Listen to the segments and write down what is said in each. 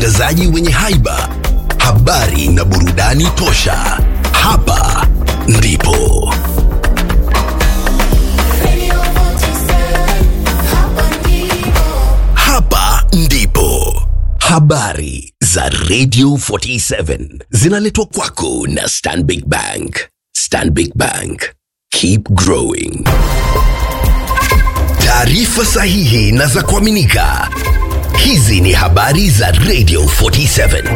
watangazaji wenye haiba, habari na burudani tosha. Hapa ndipo hapa ndipo habari za Radio 47 zinaletwa kwako na Stanbic Bank. Stanbic Bank, keep growing. Taarifa sahihi na za kuaminika. Hizi ni habari za Radio 47.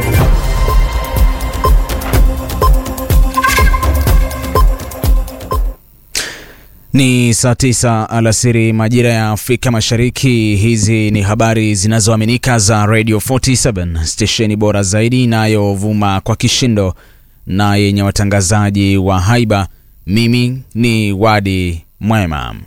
Ni saa tisa alasiri majira ya Afrika Mashariki. Hizi ni habari zinazoaminika za Radio 47, stesheni bora zaidi inayovuma kwa kishindo na yenye watangazaji wa haiba. Mimi ni Wadi Mwema.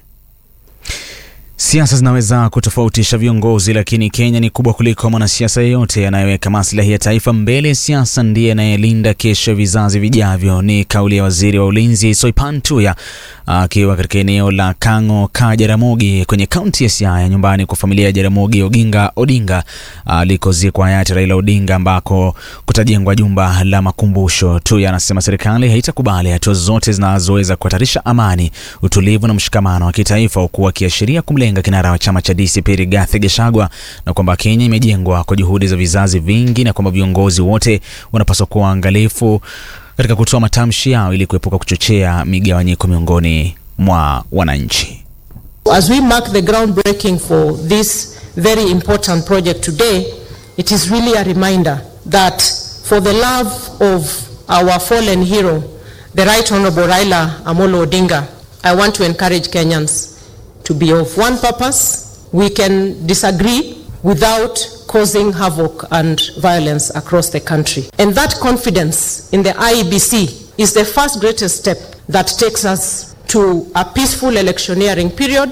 Siasa zinaweza kutofautisha viongozi, lakini Kenya ni kubwa kuliko mwanasiasa yeyote anayeweka maslahi ya taifa mbele. Siasa ndiye anayelinda kesho vizazi vijavyo, ni kauli ya waziri wa ulinzi Soipan Tuya akiwa katika eneo la Kang'o ka Jaramogi kwenye kaunti ya Siaya, nyumbani kwa familia ya Jaramogi Oginga Odinga alikozikwa hayati Raila Odinga, ambako kutajengwa jumba la makumbusho. Tuya anasema serikali haitakubali hatua zozote zinazoweza kuhatarisha amani, utulivu na mshikamano wa kitaifa, huku akiashiria kumlenga kinara wa chama cha DCP Rigathi Gachagua na kwamba Kenya imejengwa kwa juhudi za vizazi vingi na kwamba viongozi wote wanapaswa kuwa waangalifu katika kutoa matamshi yao ili kuepuka kuchochea migawanyiko miongoni mwa wananchi. As we mark the groundbreaking for this very important project today, it is really a reminder that for the love of our fallen hero, the Right Honorable Raila Amolo Odinga, I want to encourage Kenyans to be of one purpose. We can disagree without causing havoc and violence across the country. And that confidence in the IEBC is the first greatest step that takes us to a peaceful electioneering period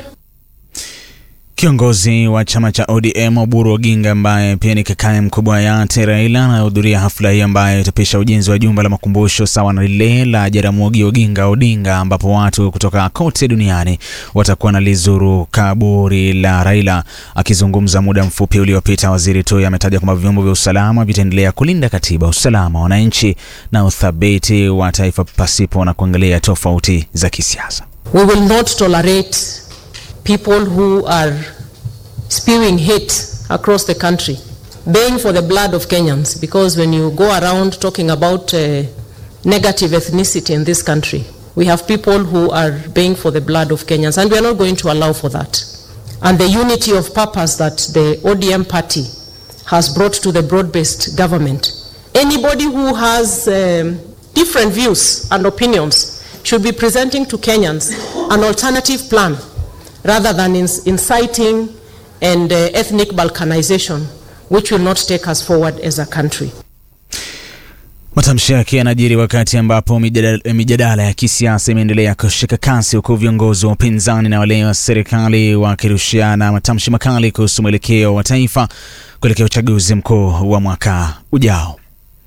Kiongozi wa chama cha ODM Oburu Oginga ambaye pia ni kakaye mkubwa wa hayati Raila anahudhuria hafla hii ambayo itapisha ujenzi wa jumba la makumbusho sawa na lile la Jaramogi Oginga Odinga, ambapo watu kutoka kote duniani watakuwa na lizuru kaburi la Raila. Akizungumza muda mfupi uliopita, waziri Tuya ametaja kwamba vyombo vya usalama vitaendelea kulinda katiba, usalama wa wananchi na uthabiti wa taifa pasipo na kuangalia tofauti za kisiasa. We will not tolerate people who are spewing hate across the country, baying for the blood of Kenyans, because when you go around talking about uh, negative ethnicity in this country, we have people who are baying for the blood of Kenyans, and we are not going to allow for that. And the unity of purpose that the ODM party has brought to the broad-based government. Anybody who has um, different views and opinions should be presenting to Kenyans an alternative plan rather than ins- inciting and uh, ethnic balkanization, which will not take us forward as a country. Matamshi yake yanajiri wakati ambapo mijadala, mijadala ya kisiasa imeendelea kushika kasi huku viongozi wa upinzani na wale wa serikali wakirushiana matamshi makali kuhusu mwelekeo wa taifa kuelekea uchaguzi mkuu wa mwaka ujao.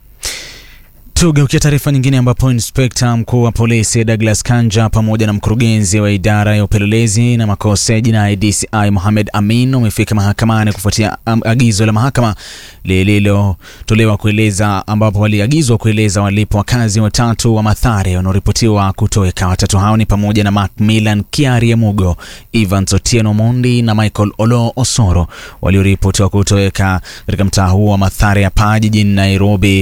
Tugeukia taarifa nyingine ambapo inspekta mkuu wa polisi Douglas Kanja pamoja na mkurugenzi wa idara ya upelelezi na makosa ya jinai DCI Mohamed Amin wamefika mahakamani kufuatia um, agizo la mahakama lililotolewa kueleza ambapo waliagizwa kueleza walipo wakazi watatu wa Mathare wanaoripotiwa kutoweka. Watatu hao ni pamoja na Macmillan Kiarie Mugo, Evans Otieno Mondi na Michael Olo Osoro walioripotiwa kutoweka katika mtaa huo wa Mathare hapa jijini Nairobi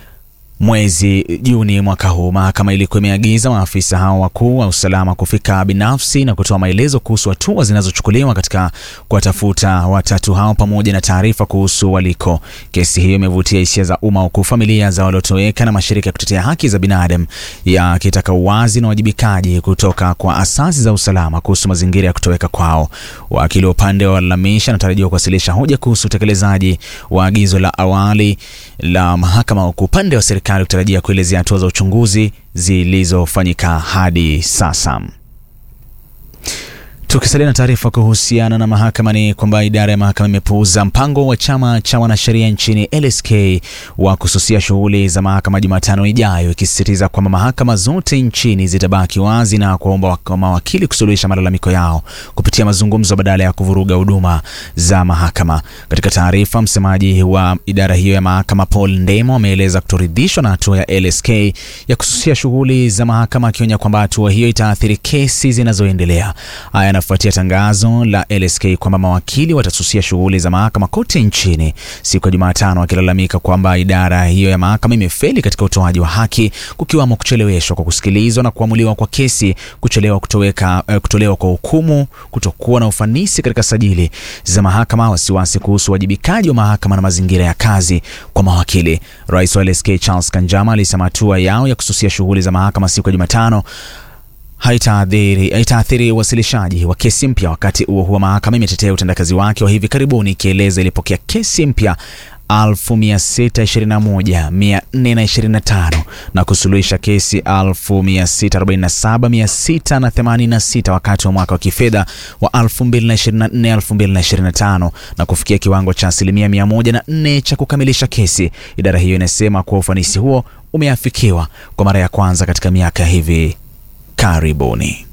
mwezi Juni mwaka huu. Mahakama ilikuwa imeagiza maafisa hao wakuu wa usalama kufika binafsi na kutoa maelezo kuhusu hatua zinazochukuliwa katika kuwatafuta watatu hao pamoja na taarifa kuhusu waliko. Kesi hiyo imevutia hisia za umma, huku familia za waliotoweka na mashirika ya kutetea haki za binadamu yakitaka uwazi na uwajibikaji kutoka kwa asasi za usalama kuhusu mazingira ya kutoweka kwao. Wakili wa upande wa walalamishi anatarajiwa kuwasilisha hoja kuhusu utekelezaji wa agizo la awali la mahakama, huku upande wa serikali ukitarajia kuelezea hatua za uchunguzi zilizofanyika hadi sasa. Tukisalia na taarifa kuhusiana na mahakama ni kwamba idara ya mahakama imepuuza mpango wa chama cha wanasheria nchini LSK wa kususia shughuli za mahakama Jumatano ijayo, ikisisitiza kwamba mahakama zote nchini zitabaki wazi na kuwaomba mawakili kusuluhisha malalamiko yao kupitia mazungumzo badala ya kuvuruga huduma za mahakama. Katika taarifa, msemaji wa idara hiyo ya mahakama Paul Ndemo ameeleza kutoridhishwa na hatua ya LSK ya kususia shughuli za mahakama, akionya kwamba hatua hiyo itaathiri kesi zinazoendelea. Haya yanafuatia tangazo la LSK kwamba mawakili watasusia shughuli za mahakama kote nchini siku ya Jumatano, wakilalamika kwamba idara hiyo ya mahakama imefeli katika utoaji wa haki, kukiwamo kucheleweshwa kwa kusikilizwa na kuamuliwa kwa kesi, kuchelewa kutoweka, uh, kutolewa kwa hukumu, kutokuwa na ufanisi katika sajili za mahakama, wasiwasi kuhusu uwajibikaji wa mahakama na mazingira ya kazi kwa mawakili. Rais wa LSK Charles Kanjama alisema hatua yao ya kususia shughuli za mahakama siku ya Jumatano haitaathiri haitaathiri uwasilishaji wa kesi mpya. Wakati huo huo, mahakama imetetea utendakazi wake wa hivi karibuni ikieleza ilipokea kesi mpya 1621,425 na kusuluhisha kesi 1647,686 wakati wa mwaka wa kifedha wa 2024-2025 na kufikia kiwango cha asilimia 104 cha kukamilisha kesi. Idara hiyo inasema kuwa ufanisi huo umeafikiwa kwa mara ya kwanza katika miaka hivi karibuni.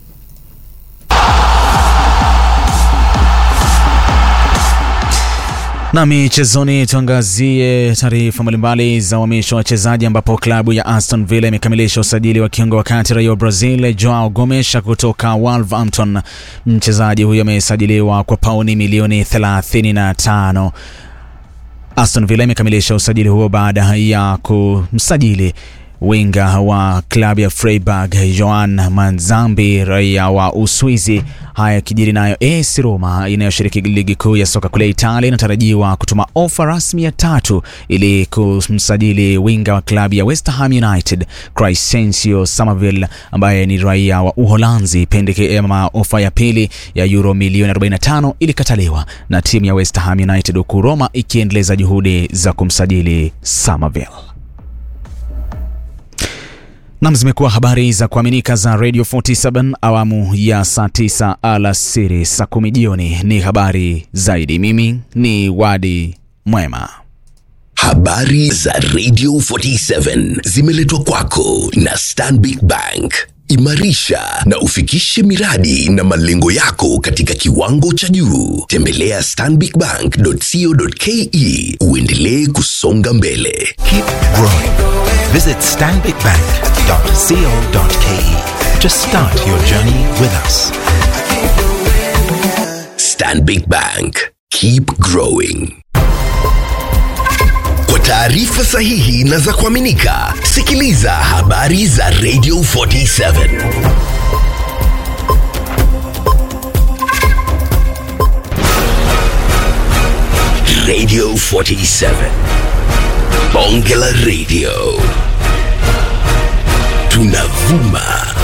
Na michezoni, tuangazie taarifa mbalimbali za uhamisho wa wachezaji, ambapo klabu ya Aston Villa imekamilisha usajili wa kiungo wa kati raia wa Brazil Joao Gomes kutoka Wolverhampton. Mchezaji huyo amesajiliwa kwa pauni milioni 35. Aston Villa imekamilisha usajili huo baada ya kumsajili winga wa klabu ya Freiburg Joan Manzambi raia wa Uswizi. Haya kijiri nayo AS Roma inayoshiriki ligi kuu ya soka kule Italia inatarajiwa kutuma ofa rasmi ya tatu ili kumsajili winga wa klabu ya West Ham United Crescencio Somerville ambaye ni raia wa Uholanzi. Pendekezo ofa ya pili ya euro milioni 45 ilikataliwa na timu ya West Ham United, huku Roma ikiendeleza juhudi za kumsajili Somerville. Nam, zimekuwa habari za kuaminika za Radio 47 awamu ya saa 9 alasiri, saa kumi jioni ni habari zaidi. Mimi ni Wadi Mwema. Habari za Radio 47 zimeletwa kwako na Stanbic Bank. Imarisha na ufikishe miradi na malengo yako katika kiwango cha juu. Tembelea stanbicbank.co.ke uendelee kusonga mbele. Keep growing. Visit stanbicbank.co.ke to start your journey with us. Stanbic Bank. Keep growing. Kwa taarifa sahihi na za kuaminika, sikiliza habari za Radio 47. Radio 47. Bonge la Radio. Tunavuma